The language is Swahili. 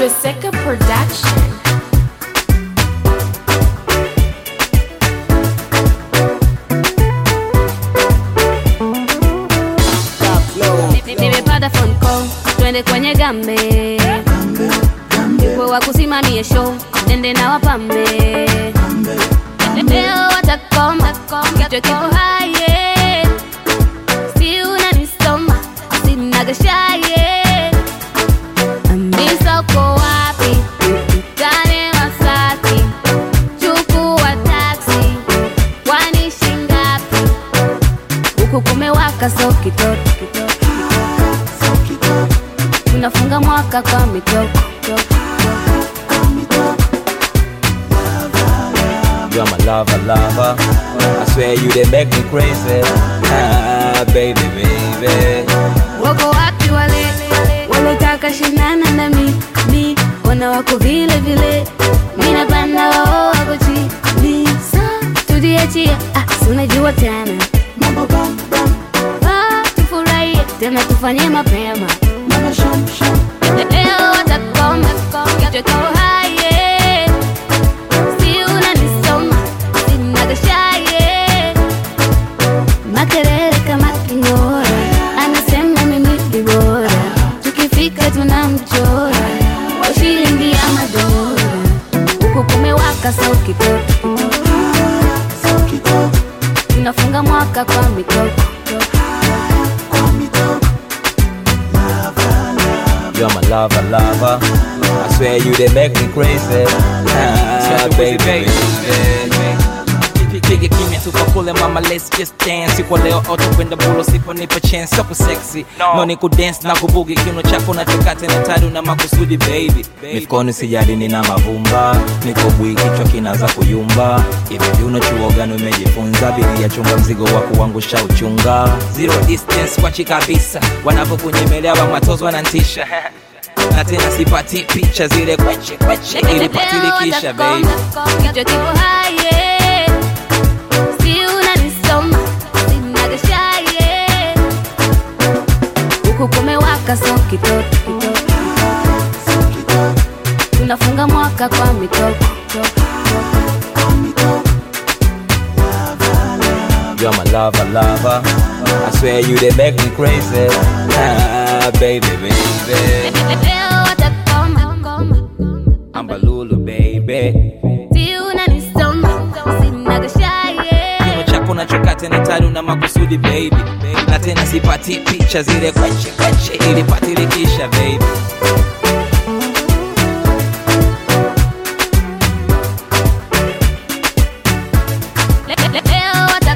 Luseka Production. nimepata phone call twende kwenye gambe yupo wa kusimamia show nende na wapambe leo watakoma kichwa kiko haye si unanisoma sinagashaye ambisa uko wapi tukutane Masaki chukua taksi kwani shingapi huku kumewaka so kitoto tunafunga mwaka kwa mitoko You're my lover, lover. I swear you they make me crazy. Ah, baby, baby. wako wapi wale walotaka shinana na mi mi wana wako vile vile mina panda wao wako chini sa tujiachie ah, si unajua tena Ah, tufurahie tena tufanye mapema leo watakoma kichwa kiko haye si unanisoma sinagashaye makelele kama kingora anasema mimi ni bora tukifika tunamchora kwa shilingi ya madola huku kumewaka so kitoto tunafunga mwaka kwa mitoko You're my lover, lover. I swear you they make me crazy. Ah, baby, baby. Pige kimya tukakule mama let's just dance siku leo autokwenda bulo sipo nipo chance soko sexy no, ni kudance na kubugi kiuno chako na chokate na tadu na makusudi baby mifukoni sijadi nina mavumba niko bwi kichwa kinaanza kuyumba hivi viuno chuo gani umejifunza biria chunga mzigo wa kuangusha uchunga zero distance wachi kabisa wanavyokunyemelea wa matozo wanantisha na tena sipati picha zile kweche kweche ili patilikisha baby kichwa kipo haye si unanisoma sinagashaye huku kumewaka so kitoto tunafunga mwaka kwa mitoko You're my lover, lover. I swear you they make me crazy. Ah, baby, baby. leo watakoma Ambalulu, baby. si unanisoma sinagashaye kiuno chako na chokate na tadu na makusudi baby na tena sipati picha zile kweche kweche ili patilikisha baby leo